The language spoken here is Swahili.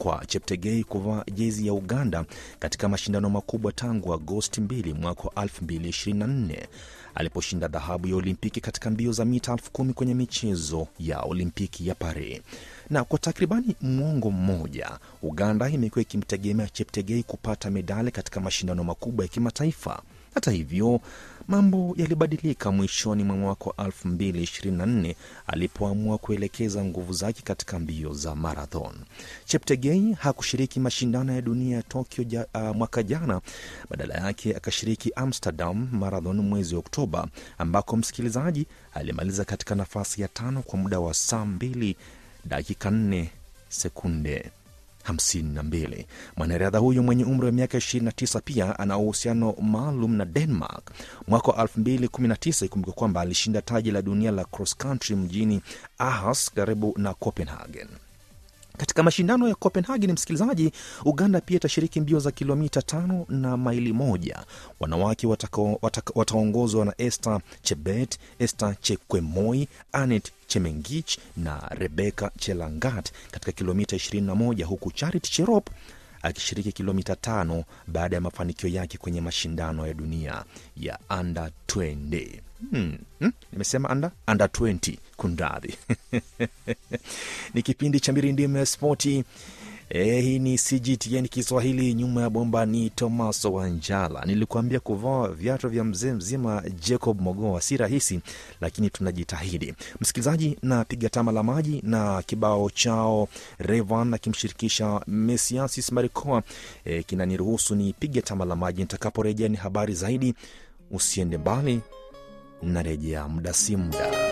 kwa Cheptegei kuvaa jezi ya Uganda katika mashindano makubwa tangu Agosti 2 mwaka wa 2024 aliposhinda dhahabu ya Olimpiki katika mbio za mita elfu kumi kwenye michezo ya Olimpiki ya Paris. Na kwa takribani mwongo mmoja, Uganda imekuwa ikimtegemea Cheptegei kupata medali katika mashindano makubwa ya kimataifa. Hata hivyo mambo yalibadilika mwishoni mwa mwaka wa 2024 alipoamua kuelekeza nguvu zake katika mbio za marathon. Cheptegei hakushiriki mashindano ya dunia ya Tokyo ja, uh, mwaka jana. Badala yake akashiriki Amsterdam Marathon mwezi wa Oktoba, ambako msikilizaji alimaliza katika nafasi ya tano kwa muda wa saa 2 dakika 4 sekunde 52. Mwanariadha huyo mwenye umri wa miaka 29 pia ana uhusiano maalum na Denmark. Mwaka wa 2019 ikumbuka kwamba alishinda taji la dunia la cross country mjini Aarhus karibu na Copenhagen. Katika mashindano ya Copenhagen, msikilizaji, Uganda pia itashiriki mbio za kilomita tano na maili moja. Wanawake wataongozwa na Esther Chebet, Esther Chekwemoi, Anet Chemengich na Rebecca Chelangat katika kilomita 21 huku Charity Cherop akishiriki kilomita tano baada ya mafanikio yake kwenye mashindano ya dunia ya under 20. Hmm, hmm, nimesema under, under 20 kundadhi ni kipindi cha mirindimo ya spoti. E, hii ni CGTN Kiswahili. Nyuma ya bomba ni Tomaso Wanjala. Nilikuambia kuvaa viatu vya mzee mzima Jacob Mogoa si rahisi, lakini tunajitahidi. Msikilizaji, na piga tama la maji na kibao chao Revan akimshirikisha Mesiasis Marikoa e, kinaniruhusu ni pige tama la maji. Nitakaporejea ni habari zaidi. Usiende mbali, narejea muda si muda.